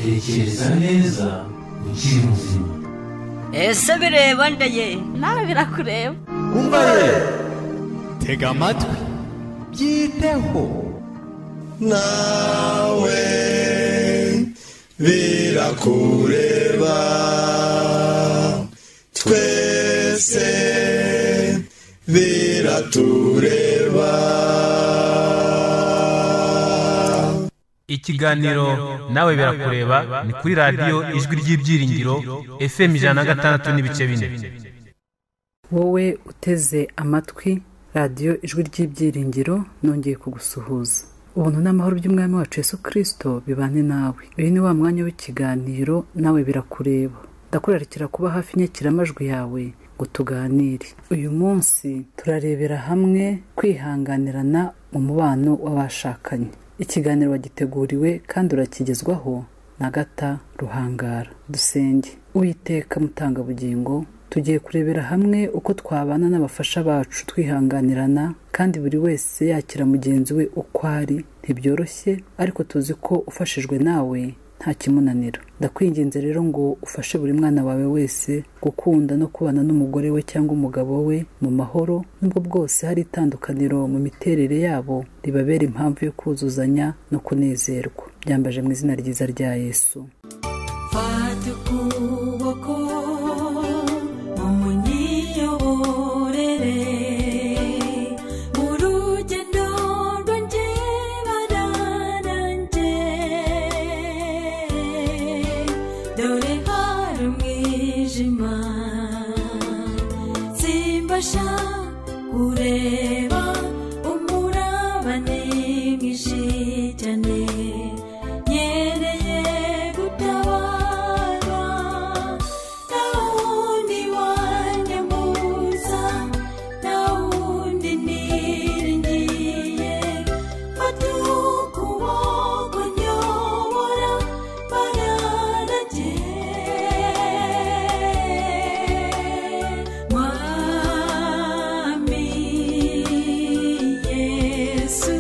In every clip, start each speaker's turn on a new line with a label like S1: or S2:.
S1: tekereza neza ukiri muzima
S2: ese bireba ndeye
S3: nawe birakureba
S4: umva rero
S5: tega amatwi byiteho
S4: nawe birakureba twese biratureba
S6: ikiganiro nawe birakureba ni kuri radiyo ijwi ry'ibyiringiro fm ijana na gatandatu n'ibice bine
S7: wowe uteze amatwi radiyo ijwi ry'ibyiringiro nongeye kugusuhuza ubuntu n'amahoro by'umwami wacu yesu kirisito bibane nawe uyu ni wa mwanya w'ikiganiro nawe birakureba ndakurarikira kuba hafi inyakiramajwi yawe ngo tuganire uyu munsi turarebera hamwe kwihanganirana mu mubano w'abashakanye ikiganiro wagiteguriwe kandi urakigezwaho na gata ruhangara dusenge uwiteka mutangabugingo tugiye kurebera hamwe uko twabana n'abafasha bacu twihanganirana kandi buri wese yakira mugenzi we uko ari ntibyoroshye ariko tuzi ko ufashijwe nawe nta kimunanira ndakwinginze rero ngo ufashe buri mwana wawe wese gukunda no kubana n'umugore we cyangwa umugabo we mu mahoro nubwo bwose hari itandukaniro mu miterere yabo ribabera impamvu yo kuzuzanya no kunezerwa byambaje mu izina ryiza rya yesu
S8: fata ukuboko umunyiyoborere mu rugendo rwanjye bararanjye dore hari umwijima simbasha kureba umuraba ni mwinshi cyane nyereye gutabara ntawundi wanyambuza ntawundi niringiye fata ukuboko nyobora bararagiye mwami yesu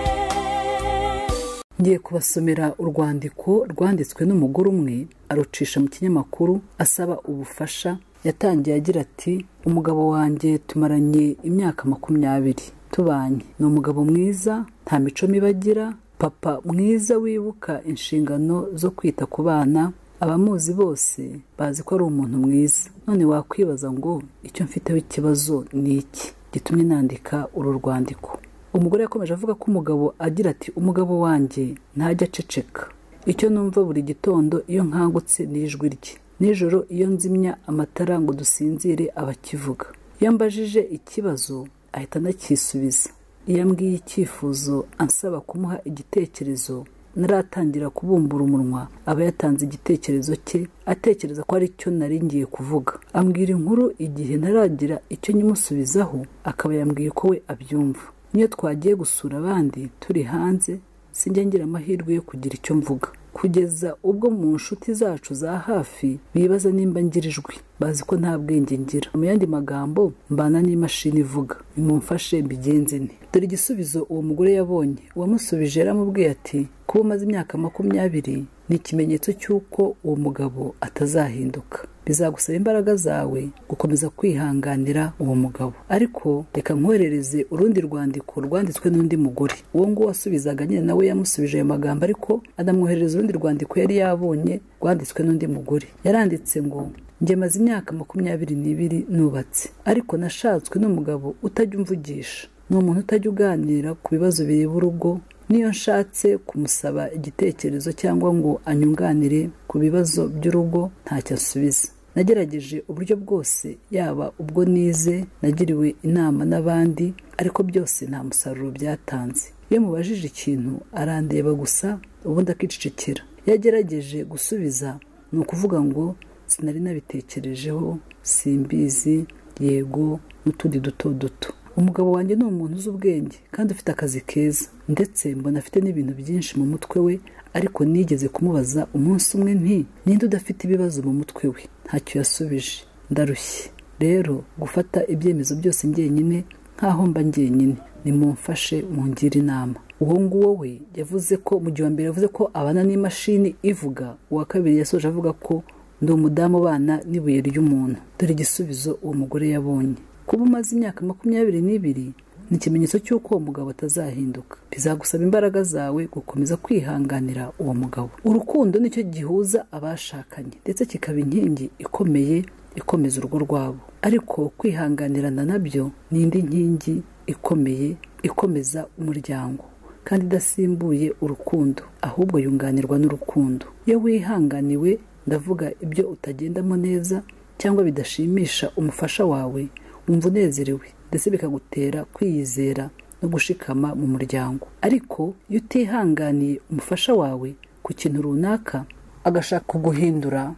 S8: ndakwiyeguriye
S7: ngiye kubasomera urwandiko rwanditswe n'umugore umwe arucisha mu kinyamakuru asaba ubufasha yatangiye agira ati umugabo wanjye tumaranye imyaka makumyabiri tubanye ni umugabo mwiza nta mico mibi agira papa mwiza wibuka inshingano zo kwita ku bana abamuzi bose bazi ko ari umuntu mwiza none wakwibaza ngo icyo mfiteho ikibazo ni iki gitumye nandika uru rwandiko umugore yakomeje avuga ko umugabo agira ati umugabo wanjye ntajya aceceka icyo numva buri gitondo iyo nkangutse ni ijwi rye nijoro iyo nzimya amatara ngo dusinzire abakivuga iyo mbajije ikibazo ahita anakisubiza iyo ambwiye icyifuzo ansaba kumuha igitekerezo naratangira kubumbura umunwa aba yatanze igitekerezo cye atekereza ko ari cyo nari ngiye kuvuga ambwira inkuru igihe ntaragira icyo nyimusubizaho akaba yambwiye ko we abyumva niyo twagiye gusura abandi turi hanze sinjya ngira amahirwe yo kugira icyo mvuga kugeza ubwo mu nshuti zacu za hafi bibaza nimba ngira ijwi bazi ko nta bwenge ngira mu yandi magambo mbana n'imashini ivuga nimumfashe mbigenze nte dore igisubizo uwo mugore yabonye uwamusubije yaramubwiye ati kuba umaze imyaka makumyabiri ni ikimenyetso cy'uko uwo mugabo atazahinduka bizagusaba imbaraga zawe gukomeza kwihanganira uwo mugabo ariko reka nkwerereze urundi rwandiko rwanditswe n'undi mugore uwo nguwo wasubizaga nyine nawe yamusubije ayo magambo ariko anamwoherereza urundi rwandiko yari yabonye rwanditswe n'undi mugore yaranditse ngo njye maze imyaka makumyabiri n'ibiri nubatse ariko nashatswe n'umugabo utajya umvugisha ni umuntu utajya uganira ku bibazo bireba urugo niyo nshatse kumusaba igitekerezo cyangwa ngo anyunganire ku bibazo by'urugo ntacyo asubiza nagerageje uburyo bwose yaba ubwo nize nagiriwe inama n'abandi ariko byose nta musaruro byatanze iyo mubajije ikintu arandeba gusa ubundi akicecekera iyo agerageje gusubiza ni ukuvuga ngo sinari nabitekerejeho simbizi yego n'utundi duto duto umugabo wanjye ni umuntu uzi ubwenge kandi ufite akazi keza ndetse mbona afite n'ibintu byinshi mu mutwe we ariko nigeze kumubaza umunsi umwe nti ninde udafite ibibazo mu mutwe we ntacyo yasubije ndarushye rero gufata ibyemezo byose njyenyine nkaho mba njyenyine nimumfashe mungire inama uwo nguwo we yavuze ko mu gihe wa mbere yavuze ko abana n'imashini ivuga uwa kabiri yasoje avuga ko ndi umudamu ubana n'ibuye ry'umuntu dore igisubizo uwo mugore yabonye kuba umaze imyaka makumyabiri n'ibiri ni ikimenyetso cy'uko uwo mugabo atazahinduka bizagusaba imbaraga zawe gukomeza kwihanganira uwo mugabo urukundo nicyo gihuza abashakanye ndetse kikaba inkingi ikomeye ikomeza urugo rwabo ariko kwihanganirana nabyo ni indi nkingi ikomeye ikomeza umuryango kandi idasimbuye urukundo ahubwo yunganirwa n'urukundo iyo wihanganiwe ndavuga ibyo utagendamo neza cyangwa bidashimisha umufasha wawe wumva unezerewe ndetse bikagutera kwiyizera no gushikama mu muryango ariko iyo utihanganiye umufasha wawe ku kintu runaka agashaka kuguhindura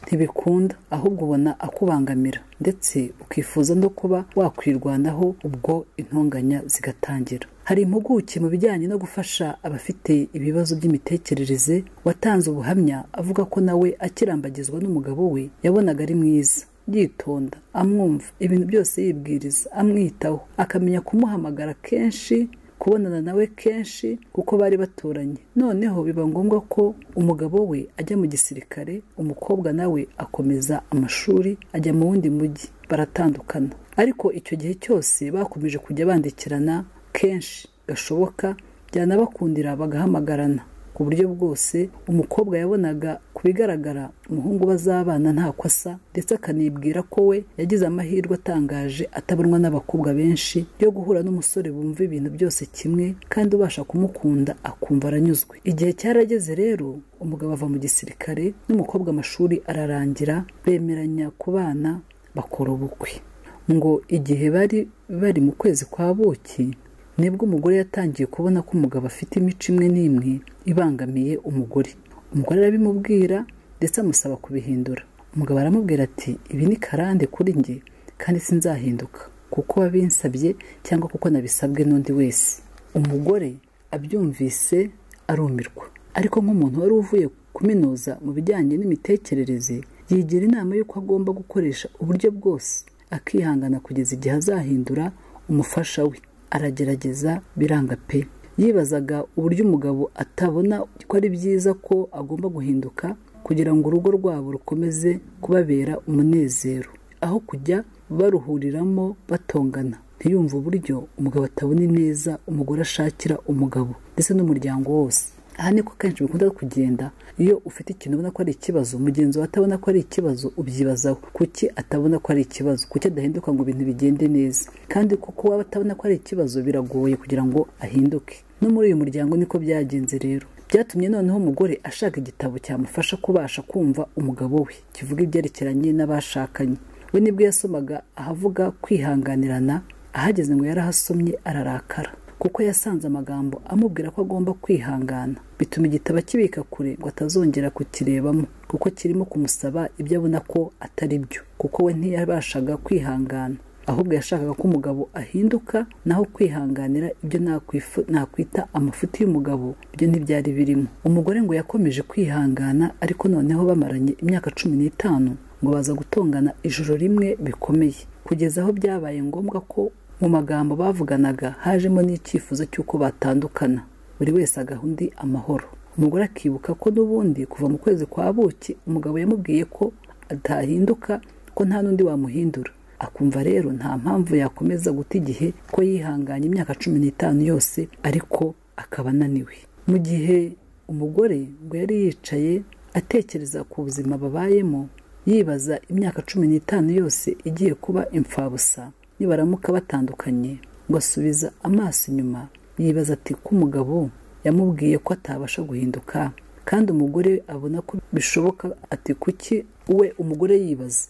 S7: ntibikunda ahubwo ubona akubangamira ndetse ukifuza no kuba wakwirwanaho ubwo intonganya zigatangira hari impuguke mu bijyanye no gufasha abafite ibibazo by'imitekerereze watanze ubuhamya avuga ko nawe akirambagizwa n'umugabo we yabonaga ari mwiza yitonda amwumva ibintu byose yibwiriza amwitaho akamenya kumuhamagara kenshi kubonana nawe kenshi kuko bari baturanye noneho biba ngombwa ko umugabo we ajya mu gisirikare umukobwa nawe akomeza amashuri ajya mu wundi mujyi baratandukana ariko icyo gihe cyose bakomeje kujya bandikirana kenshi gashoboka byanabakundira bagahamagarana ku buryo bwose umukobwa yabonaga ku bigaragara umuhungu bazabana ntako asa ndetse akanibwira ko we yagize amahirwe atangaje atabonwa n'abakobwa benshi yo guhura n'umusore bumva ibintu byose kimwe kandi ubasha kumukunda akumva aranyuzwe igihe cyarageze rero umugabo ava mu gisirikare n'umukobwa amashuri ararangira bemeranya kubana bakora ubukwe ngo igihe bari bari mu kwezi kwa buki nibwo umugore yatangiye kubona ko umugabo afite imico imwe n'imwe ibangamiye umugore umugore arabimubwira ndetse amusaba kubihindura umugabo aramubwira ati ibi ni karande kuri njye kandi sinzahinduka kuko wabinsabye cyangwa kuko nabisabwe n'undi wese umugore abyumvise arumirwa ariko nk'umuntu wari uvuye kuminuza mu bijyanye n'imitekerereze yigira inama y'uko agomba gukoresha uburyo bwose akihangana kugeza igihe azahindura umufasha we aragerageza biranga pe yibazaga uburyo umugabo atabona ko ari byiza ko agomba guhinduka kugira ngo urugo rwabo rukomeze kubabera umunezero aho kujya baruhuriramo batongana ntiyumve uburyo umugabo atabona ineza umugore ashakira umugabo ndetse n'umuryango wose aha niko kenshi bikunda kugenda iyo ufite ikintu ubona ko ari ikibazo mugenzi wawe atabona ko ari ikibazo ubyibazaho kuki atabona ko ari ikibazo kuki adahinduka ngo ibintu bigende neza kandi kuko waba atabona ko ari ikibazo biragoye kugira ngo ahinduke no muri uyu muryango niko byagenze rero byatumye noneho umugore ashaka igitabo cyamufasha kubasha kumva umugabo we kivuga ibyerekeranye n'abashakanye we nibwo yasomaga ahavuga kwihanganirana ahageze ngo yarahasomye ararakara kuko yasanze amagambo amubwira ko agomba kwihangana bituma igitabo akibika kure ngo atazongera kukirebamo kuko kirimo kumusaba ibyo abona ko atari byo kuko we ntiyabashaga kwihangana ahubwo yashakaga ko umugabo ahinduka naho kwihanganira ibyo nakwifu- nakwita amafuti y'umugabo ibyo ntibyari birimo umugore ngo yakomeje kwihangana ariko noneho bamaranye imyaka cumi n'itanu ngo baza gutongana ijoro rimwe bikomeye kugeza aho byabaye ngombwa ko mu magambo bavuganaga hajemo n'icyifuzo cy'uko batandukana buri wese agaha undi amahoro umugore akibuka ko n'ubundi kuva mu kwezi kwa buki umugabo yamubwiye ko atahinduka ko nta n'undi wamuhindura akumva rero nta mpamvu yakomeza guta igihe ko yihanganye imyaka cumi n'itanu yose ariko akaba ananiwe mu gihe umugore ngo yari yicaye atekereza ku buzima babayemo yibaza imyaka cumi n'itanu yose igiye kuba imfabusa nibaramuka batandukanye ngo asubiza amaso inyuma yibaza ati ko umugabo yamubwiye ko atabasha guhinduka kandi umugore abona ko bishoboka ati kuki we umugore yibaza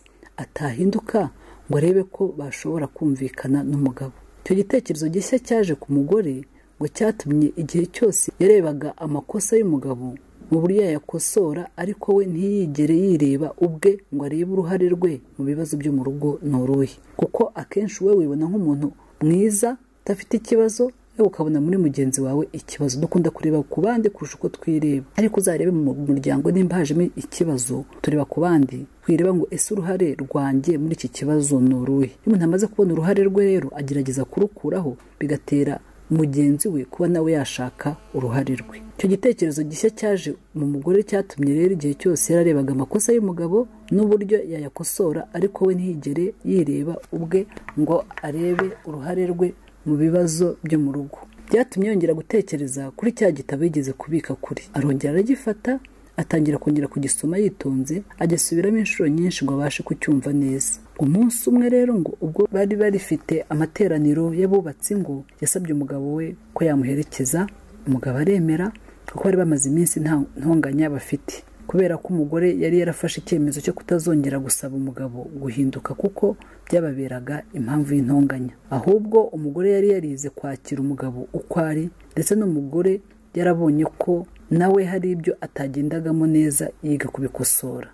S7: atahinduka ngo arebe ko bashobora kumvikana n'umugabo icyo gitekerezo gishya cyaje ku mugore ngo cyatumye igihe cyose yarebaga amakosa y'umugabo mu buryo yayakosora ariko we ntiyigere yireba ubwe ngo arebe uruhare rwe mu bibazo byo mu rugo ni uruhe kuko akenshi we wibona nk'umuntu mwiza udafite ikibazo we ukabona muri mugenzi wawe ikibazo dukunda kureba ku bandi kurusha uko twireba ariko uzarebe mu muryango nimba hajemo ikibazo tureba ku bandi twireba ngo ese uruhare rwanjye muri iki kibazo ni uruhe iyo umuntu amaze kubona uruhare rwe rero agerageza kurukuraho bigatera mugenzi we kuba nawe yashaka uruhare rwe icyo gitekerezo gishya cyaje mu mugore cyatumye rero igihe cyose yararebaga amakosa y'umugabo n'uburyo yayakosora ariko we ntiyigere yireba ubwe ngo arebe uruhare rwe mu bibazo byo mu rugo byatumye yongera gutekereza kuri cya gitabo yigeze kubika kuri arongera aragifata atangira kongera kugisoma yitonze agisubiramo inshuro nyinshi ngo abashe kucyumva neza umunsi umwe rero ngo ubwo bari barifite amateraniro y'abubatsi ingo yasabye umugabo we ko yamuherekeza umugabo aremera kuko bari bamaze iminsi nta ntonganya bafite kubera ko umugore yari yarafashe icyemezo cyo kutazongera gusaba umugabo guhinduka kuko byababeraga impamvu y'intonganya ahubwo umugore yari yarize kwakira umugabo uko ari ndetse n'umugore yarabonye ko nawe hari ibyo atagendagamo neza yiga kubikosora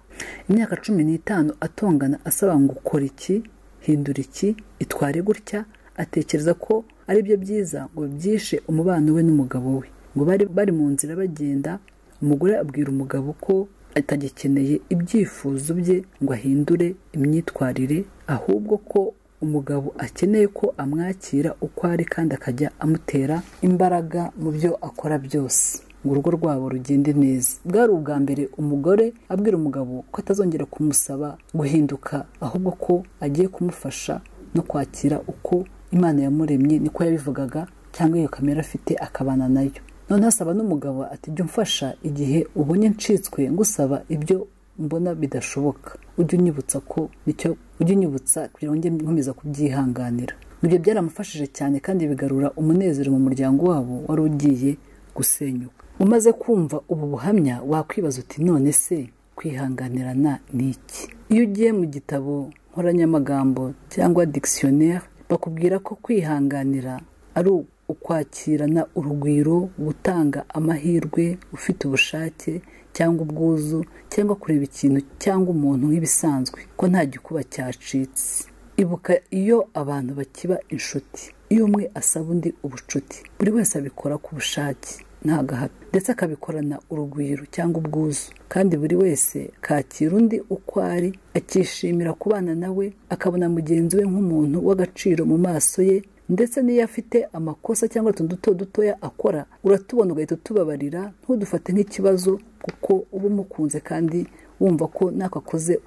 S7: imyaka cumi n'itanu atongana asaba ngo ukora iki hindura iki itware gutya atekereza ko ari byo byiza ngo byishe umubano we n'umugabo we ngo bari bari mu nzira bagenda umugore abwira umugabo ko atagikeneye ibyifuzo bye ngo ahindure imyitwarire ahubwo ko umugabo akeneye ko amwakira uko ari kandi akajya amutera imbaraga mu byo akora byose ngo urugo rwabo rugende neza bwari ubwa mbere umugore abwira umugabo ko atazongera kumusaba guhinduka ahubwo ko agiye kumufasha no kwakira uko imana yamuremye niko yabivugaga cyangwa iyo kamera afite akabana nayo none asaba n'umugabo ati jya umfasha igihe ubonye ncitswe ngusaba ibyo mbona bidashoboka ujye unyibutsa ko nicyo ujye unyibutsa kugira ngo njye nkomeza kubyihanganira ibyo byaramufashije cyane kandi bigarura umunezero mu muryango wabo wari ugiye gusenyuka umaze kumva ubu buhamya wakwibaza uti none se kwihanganirana ni iki iyo ugiye mu gitabo nkoranyamagambo cyangwa dictionnaire bakubwira ko kwihanganira ari ukwakirana urugwiro gutanga amahirwe ufite ubushake cyangwa ubwuzu cyangwa kureba ikintu cyangwa umuntu nk'ibisanzwe ko nta gikuba cyacitse ibuka iyo abantu bakiba inshuti iyo umwe asaba undi ubucuti buri wese abikora ku bushake nta gahato ndetse akabikorana urugwiro cyangwa ubwuzu kandi buri wese kakira undi uko ari akishimira kubana nawe akabona mugenzi we nk'umuntu w'agaciro mu maso ye ndetse n'iyo afite amakosa cyangwa utuntu duto dutoya akora uratubona ugahita utubabarira ntudufate nk'ikibazo kuko uba umukunze kandi wumva ko ntakakoze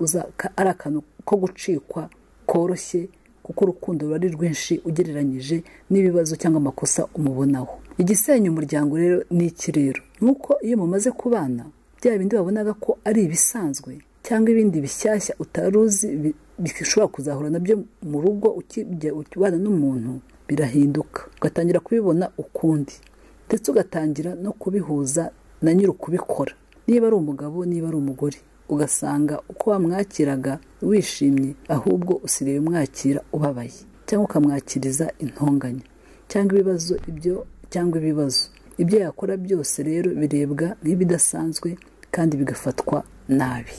S7: ari akantu ko gucikwa koroshye kuko urukundo ruba ari rwinshi ugereranyije n'ibibazo cyangwa amakosa umubonaho igisenya umuryango rero ni iki rero nuko iyo mumaze kubana bya bindi wabonaga ko ari ibisanzwe cyangwa ibindi bishyashya utari uzi bi- bishobora kuzahura nabyo mu rugo ukijya ubana n'umuntu birahinduka ugatangira kubibona ukundi ndetse ugatangira no kubihuza na nyiri ukubikora niba ari umugabo niba ari umugore ugasanga uko wamwakiraga wishimye ahubwo usigaye umwakira ubabaye cyangwa ukamwakiriza intonganya cyangwa ibibazo ibyo cyangwa ibibazo ibyo yakora byose rero birebwa nk'ibidasanzwe kandi bigafatwa nabi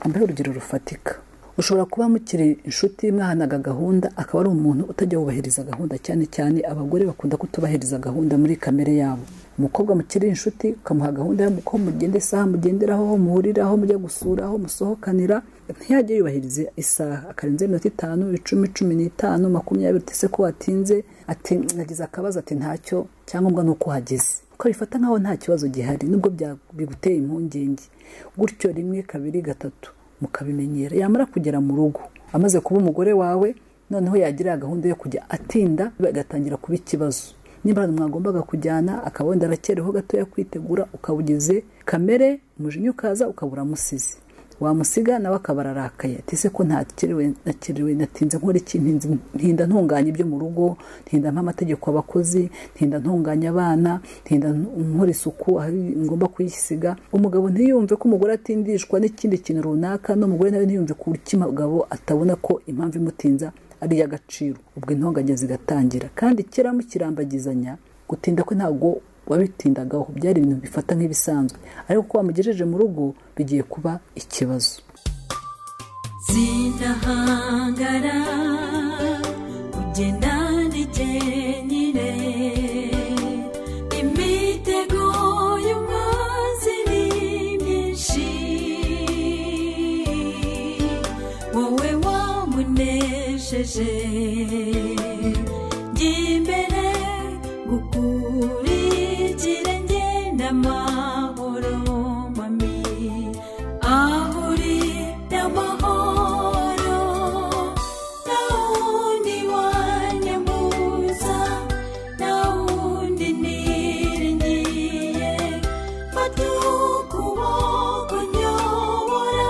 S7: ambaye urugero rufatika ushobora kuba mukiri inshuti mwahanaga gahunda akaba ari umuntu utajya wubahiriza gahunda cyane cyane abagore bakunda kutubahiriza gahunda muri kamere yabo umukobwa mukiri inshuti ukamuha gahunda y'uko mugenda isaha mugenderaho aho muhurira aho mujya gusura aho musohokanira ntiyajya yubahiriza isaha akarenza iminota itanu icumi cumi n'itanu makumyabiri utese ko watinze ati nagize akabazo ati ntacyo cyangombwa ni uko uhageze ukabifata nkaho nta kibazo gihari nubwo bya- biguteye impungenge gutyo rimwe kabiri gatatu mukabimenyera yamara kugera mu rugo amaze kuba umugore wawe noneho yagira gahunda yo kujya atinda bagatangira kuba ikibazo niba ahantu mwagombaga kujyana akaba wenda arakereho gatoya kwitegura ukaba ugize kamere umujinya ukaza ukaba uramusize wamusiga nawe akaba ararakaye ati se ko ntakerewe nakerewe natinze nkora iki ntinze- ntinda ntunganya ibyo mu rugo ntinda nk'amategeko abakozi ntinda ntunganya abana ntinda nkora isuku aho ngomba kuyisiga umugabo ntiyumve ko umugore atindishwa n'ikindi kintu runaka n'umugore nawe ntiyumve ku buryo umugabo atabona ko impamvu imutinza ari iy'agaciro ubwo intonganya zigatangira kandi kera mukirambagizanya gutinda kwe ntabwo wabitindagaho byari ibintu bifata nk'ibisanzwe ariko ko wamugejeje mu rugo bigiye kuba ikibazo
S8: Sinahangara kugenda ndi jyenyine gukurikira ngenda amahoro mami aho uri n'amahoro nta wundi wanyambuza nta wundi niringiye fata ukuboko nyobora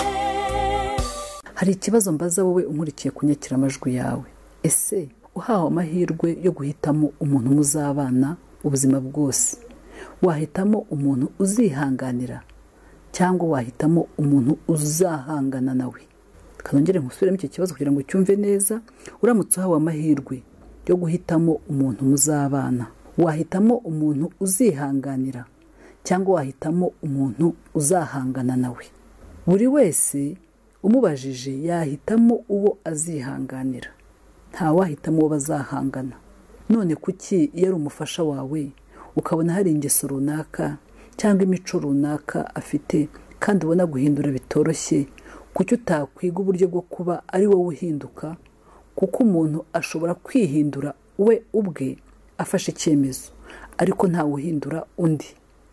S8: Yeah.
S7: hari ikibazo mbaza wowe unkurikiye ku nyakiramajwi yawe ese uhawe amahirwe yo guhitamo umuntu muzabana ubuzima bwose wahitamo umuntu uzihanganira cyangwa wahitamo umuntu uzahangana nawe kanongere nkusubiremo icyo kibazo kugira ngo ucyumve neza uramutse uhawe amahirwe yo guhitamo umuntu muzabana wahitamo umuntu uzihanganira cyangwa wahitamo umuntu uzahangana nawe buri wese umubajije yahitamo uwo azihanganira ntawahitamo uwo bazahangana none kuki iyo ari umufasha wawe ukabona hari ingeso runaka cyangwa imico runaka afite kandi ubona guhindura bitoroshye kuki utakwiga uburyo bwo kuba ari wowe uhinduka kuko umuntu ashobora kwihindura we ubwe afashe icyemezo ariko ntawuhindura undi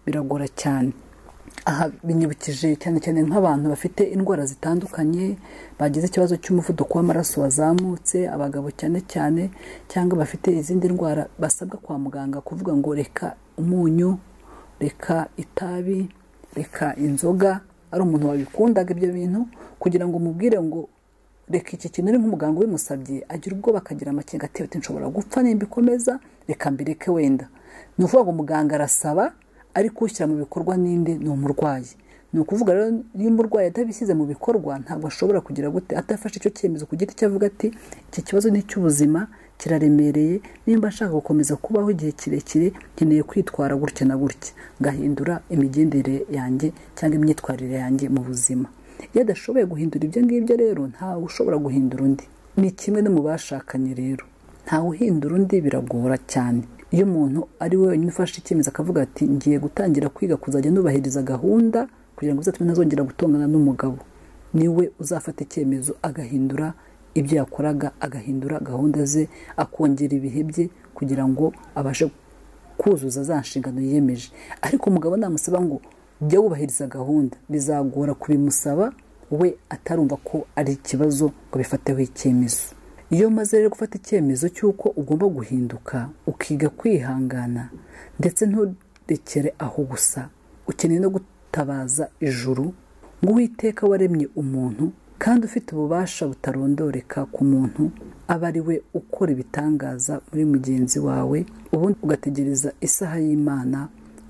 S7: biragora cyane aha binyibukije cyane cyane nk'abantu bafite indwara zitandukanye bagize ikibazo cy'umuvuduko w'amaraso wazamutse abagabo cyane cyane cyangwa bafite izindi ndwara basabwa kwa muganga kuvuga ngo reka umunyu reka itabi reka inzoga ari umuntu wabikundaga ibyo bintu kugira ngo umubwire ngo reka iki kintu uri nk'umuganga ubimusabye agira ubwoba akagira amakenga ati ati nshobora gupfa nimba ikomeza reka mbireke wenda ni ukuvuga ngo muganga arasaba ariko ushyira mu bikorwa ninde ni umurwayi ni ukuvuga rero iyo umurwayi atabishyize mu bikorwa ntabwo ashobora kugira gute atafashe icyo cyemezo ku giti cye avuga ati iki kibazo ni icy'ubuzima kiraremereye nimba nshaka gukomeza kubaho igihe kirekire nkeneye kwitwara gutya na gutya ngahindura imigendere yanjye cyangwa imyitwarire yanjye mu buzima iyo adashoboye guhindura ibyo ngibyo rero ntawe ushobora guhindura undi ni kimwe no mu bashakanye rero ntawe uhindura undi biragora cyane iyo umuntu ari we wenyine ufashe icyemezo akavuga ati ngiye gutangira kwiga kuzajya nubahiriza gahunda kugira ngo bizatume ntazongera gutongana n'umugabo niwe uzafata icyemezo agahindura ibyo yakoraga agahindura gahunda ze akongera ibihe bye kugira ngo abashe kuzuza za nshingano yiyemeje ariko umugabo namusaba ngo jya wubahiriza gahunda bizagora kubimusaba we atarumva ko ari ikibazo ngo bifateho icyemezo iyo umaze rero gufata icyemezo cy'uko ugomba guhinduka ukiga kwihangana ndetse nturekere aho gusa ukeneye no gutabaza ijuru ngo uwiteka waremye umuntu kandi ufite ububasha butarondoreka ku muntu aba ari we ukora ibitangaza muri mugenzi wawe ubundi ugategereza isaha y'imana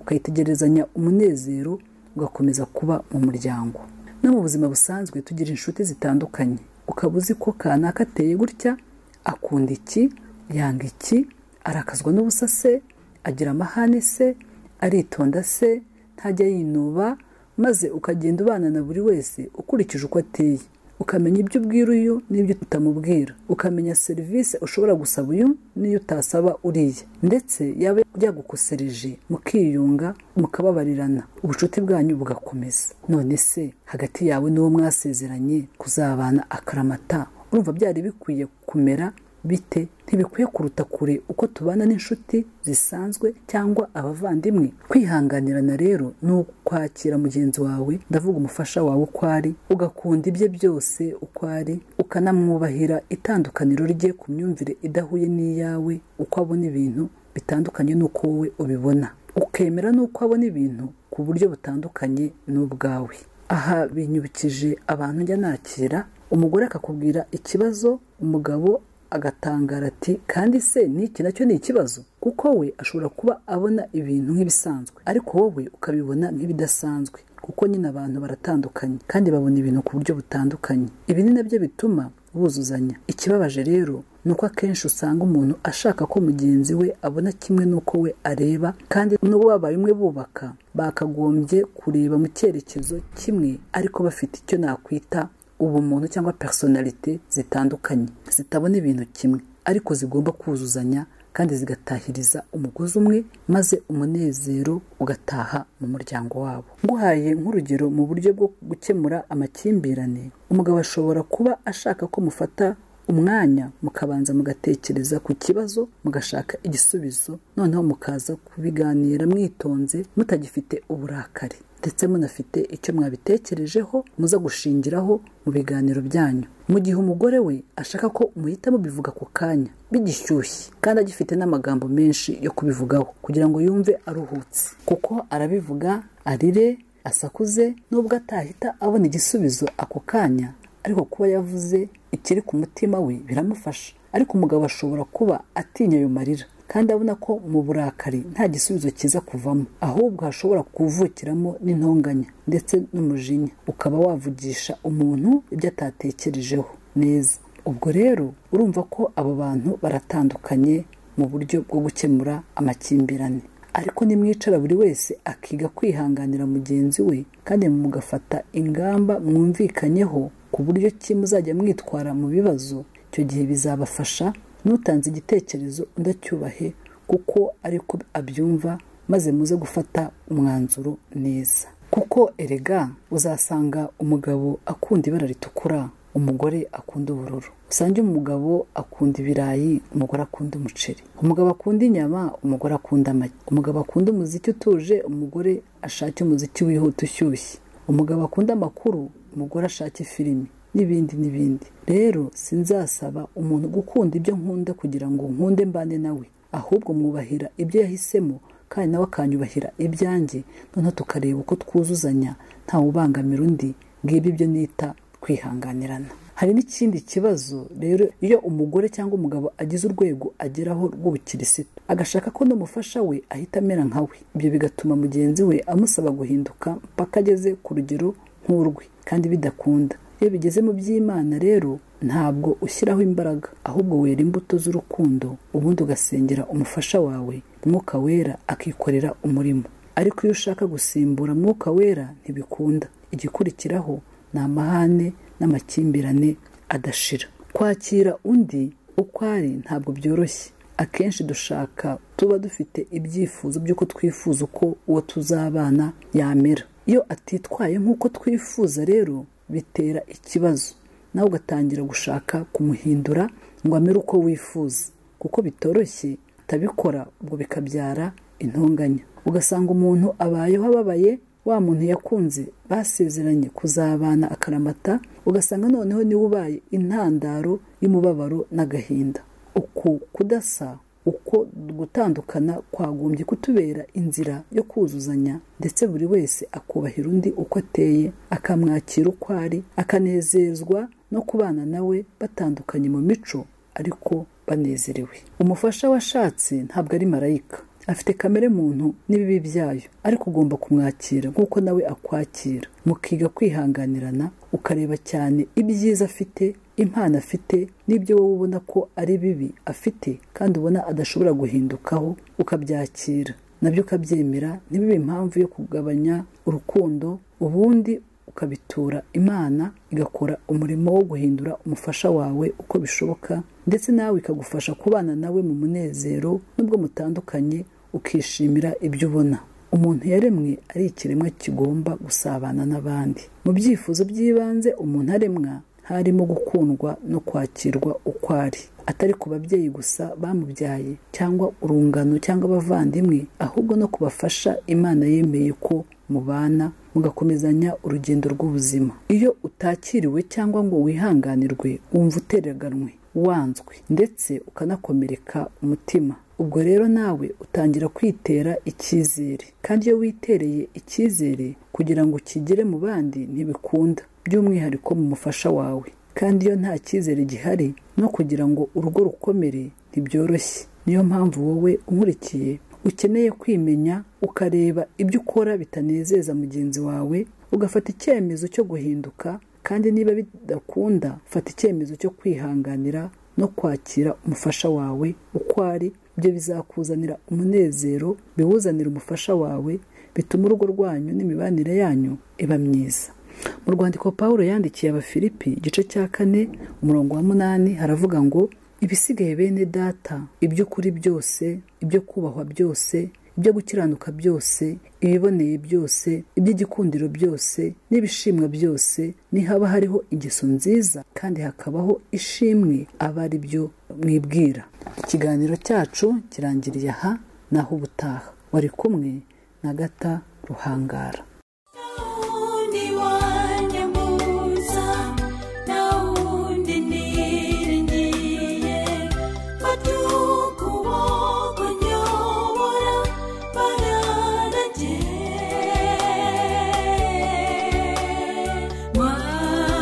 S7: ukayitegerezanya umunezero ugakomeza kuba mu muryango no mu buzima busanzwe tugira inshuti zitandukanye ukaba uzi ko kanaka ateye gutya akunda iki yanga iki arakazwa n'ubusa se agira amahane se aritonda se ntajya yinuba maze ukagenda ubana na buri wese ukurikije uko ateye ukamenya ibyo ubwira uyu n'ibyo utamubwira ukamenya serivisi ushobora gusaba uyu n'iyo utasaba uriya ndetse yaba yagukosereje mukiyunga mukababarirana ubucuti bwanyu bugakomeza none se hagati yawe n'uwo mwasezeranye kuzabana akaramata urumva byari bikwiye kumera bite ntibikwiye kuruta kure uko tubana n'inshuti zisanzwe cyangwa abavandimwe kwihanganirana rero ni ukwakira mugenzi wawe ndavuga umufasha wawe uko ari ugakunda ibye byose uko ari ukanamwubahira itandukaniro rye ku myumvire idahuye n'iyawe uko abona ibintu bitandukanye n'uko wowe ubibona ukemera n'uko abona ibintu ku buryo butandukanye n'ubwawe aha binyibukije abantu njya nakira umugore akakubwira ikibazo umugabo agatangara ati kandi se n'iki nacyo ni ikibazo kuko we ashobora kuba abona ibintu nk'ibisanzwe ariko wowe ukabibona nk'ibidasanzwe kuko nyine abantu baratandukanye kandi babona ibintu ku buryo butandukanye ibi ni nabyo bituma buzuzanya ikibabaje rero ni uko akenshi usanga umuntu ashaka ko mugenzi we abona kimwe n'uko we areba kandi n'ubwo babaye umwe bubaka bakagombye kureba mu cyerekezo kimwe ariko bafite icyo nakwita ubumuntu cyangwa personalite zitandukanye zitabona ibintu kimwe ariko zigomba kuzuzanya kandi zigatahiriza umugozi umwe maze umunezero ugataha mu muryango wabo nguhaye nk'urugero mu buryo bwo gukemura amakimbirane umugabo ashobora kuba ashaka ko mufata umwanya mukabanza mugatekereza ku kibazo mugashaka igisubizo noneho mukaza kubiganira mwitonze mutagifite uburakari ndetse munafite icyo mwabitekerejeho muza gushingiraho mu biganiro byanyu mu gihe umugore we ashaka ko umuhita mubivuga ku kanya bigishyushye kandi agifite n'amagambo menshi yo kubivugaho kugira ngo yumve aruhutse kuko arabivuga arire asakuze nubwo atahita abona igisubizo ako kanya ariko kuba yavuze ikiri ku mutima we biramufasha ariko umugabo ashobora kuba atinya ayo marira kandi abona ko mu burakari nta gisubizo cyiza kuvamo ahubwo hashobora kuvukiramo n'intonganya ndetse n'umujinya ukaba wavugisha umuntu ibyo atatekerejeho neza ubwo rero urumva ko abo bantu baratandukanye mu buryo bwo gukemura amakimbirane ariko nimwicara buri wese akiga kwihanganira mugenzi we kandi mugafata ingamba mwumvikanyeho ku buryo ki muzajya mwitwara mu bibazo icyo gihe bizabafasha n'utanze igitekerezo udacyubahe kuko ariko abyumva maze muze gufata umwanzuro neza kuko erega uzasanga umugabo akunda ibara ritukura umugore akunda ubururu usange umugabo akunda ibirayi umugore akunda umuceri umugabo akunda inyama umugore akunda amagi umugabo akunda umuziki utuje umugore ashake umuziki wihuta ushyushye umugabo akunda amakuru umugore ashake filimi n'ibindi n'ibindi rero sinzasaba umuntu gukunda ibyo nkunda kugira ngo nkunde mbane nawe ahubwo mwubahira ibyo yahisemo kandi nawe akanyubahira ibyanjye noneho tukareba uko twuzuzanya ntawubangamira undi ngibi ibyo nita kwihanganirana hari n'ikindi kibazo rero iyo umugore cyangwa umugabo agize urwego ageraho rw'ubukirisitu agashaka ko n'umufasha we ahita amera nka we ibyo bigatuma mugenzi we amusaba guhinduka mpaka ageze ku rugero nk'urwe kandi bidakunda iyo bigeze mu by'imana rero ntabwo ushyiraho imbaraga ahubwo wera imbuto z'urukundo ubundi ugasengera umufasha wawe umwuka wera akikorera umurimo ariko iyo ushaka gusimbura mwuka wera ntibikunda igikurikiraho ni amahane n'amakimbirane adashira kwakira undi uko ari ntabwo byoroshye akenshi dushaka tuba dufite ibyifuzo by'uko twifuza uko uwo tuzabana yamera iyo atitwaye nk'uko twifuza rero bitera ikibazo nawe ugatangira gushaka kumuhindura ngo amere uko wifuza kuko bitoroshye atabikora ubwo bikabyara intonganya ugasanga umuntu abayeho ababaye wa muntu yakunze basezeranye kuzabana akaramata ugasanga noneho niwe ubaye intandaro y'umubabaro n'agahinda uku kudasa uko gutandukana kwagombye kutubera inzira yo kuzuzanya ndetse buri wese akubahira undi uko ateye akamwakira uko ari akanezezwa no kubana nawe batandukanye mu mico ariko banezerewe umufasha washatse ntabwo ari marayika afite kamere muntu n'ibibi byayo ariko ugomba kumwakira nk'uko nawe akwakira mukiga kwihanganirana ukareba cyane ibyiza afite impano afite n'ibyo wowe ubona ko ari bibi afite kandi ubona adashobora guhindukaho ukabyakira nabyo ukabyemera ntibibe impamvu yo kugabanya urukundo ubundi ukabitura imana igakora umurimo wo guhindura umufasha wawe uko bishoboka ndetse nawe ikagufasha kubana nawe mu munezero nubwo mutandukanye ukishimira ibyo ubona umuntu yaremwe ari ikiremwa kigomba gusabana n'abandi mu byifuzo by'ibanze umuntu aremwa harimo gukundwa no kwakirwa uko ari atari ku babyeyi gusa bamubyaye cyangwa urungano cyangwa abavandimwe ahubwo no kubafasha imana yemeye ko mubana mugakomezanya urugendo rw'ubuzima iyo utakiriwe cyangwa ngo wihanganirwe wumva utereganwe wanzwe ndetse ukanakomereka umutima ubwo rero nawe utangira kwitera icyizere kandi iyo witereye icyizere kugira ngo ukigere mu bandi ntibikunda by'umwihariko mu mufasha wawe kandi iyo nta cyizere gihari no kugira ngo urugo rukomere ntibyoroshye niyo mpamvu wowe unkurikiye ukeneye kwimenya ukareba ibyo ukora bitanezeza mugenzi wawe ugafata icyemezo cyo guhinduka kandi niba bidakunda fata icyemezo cyo kwihanganira no kwakira umufasha wawe uko ari ibyo bizakuzanira umunezero biwuzanira umufasha wawe bituma urugo rwanyu n'imibanire yanyu iba myiza mu rwandiko paul yandikiye abafilipi igice cya kane umurongo wa munani haravuga ngo ibisigaye bene data iby'ukuri byose ibyo kubahwa byose ibyo gukiranuka byose ibiboneye byose iby'igikundiro byose n'ibishimwa byose nihaba hariho ingeso nziza kandi hakabaho ishimwe aba ari byo mwibwira ikiganiro cyacu kirangiriye aha naho ubutaha wari kumwe na gata ruhangara
S8: Naundi wanyamuza, naundi niringiye, batukuwo kunyobora, bararage.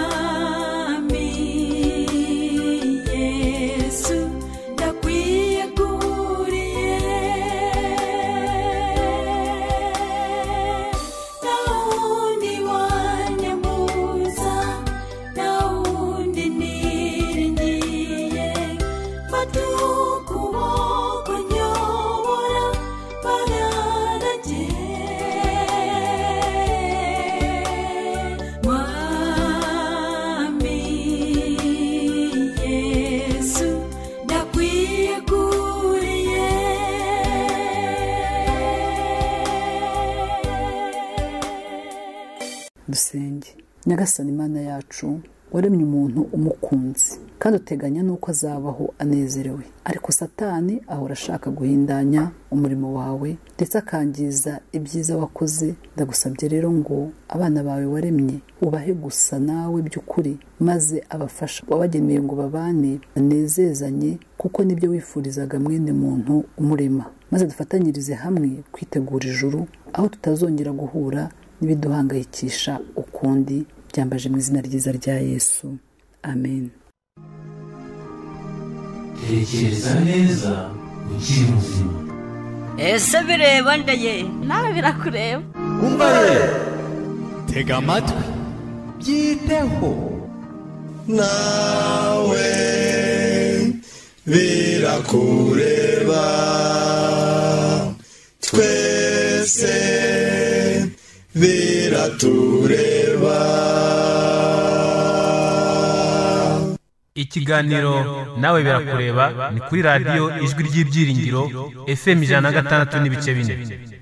S8: Mwami Yesu, ndakwiyeguriye. Naundi wanyamuza, naundi niringiye, batukuwo kunyobora, bararage. Mwami Yesu, ndakwiyeguriye.
S7: dusenge nyagasani imana yacu waremye umuntu umukunze kandi uteganya n'uko azabaho anezerewe ariko satani ahora ashaka guhindanya umurimo wawe ndetse akangiza ibyiza wakoze ndagusabye rero ngo abana bawe waremye ubahe gusa nawe by'ukuri maze abafasha wabageneye ngo babane banezezanye kuko nibyo wifurizaga mwene muntu umurema maze dufatanyirize hamwe kwitegura ijuru aho tutazongera guhura n'ibiduhangayikisha ukundi byambaje mu izina ryiza rya yesu amen
S1: tekereza neza ukiri muzima
S2: ese bireba ndaye
S3: nawe birakureba
S5: tega amatwi byiteho
S4: nawe birakureba twese biratureba
S6: ikiganiro nawe birakureba ni kuri radiyo ijwi ry'ibyiringiro fm ijana na gatandatu n'ibice bine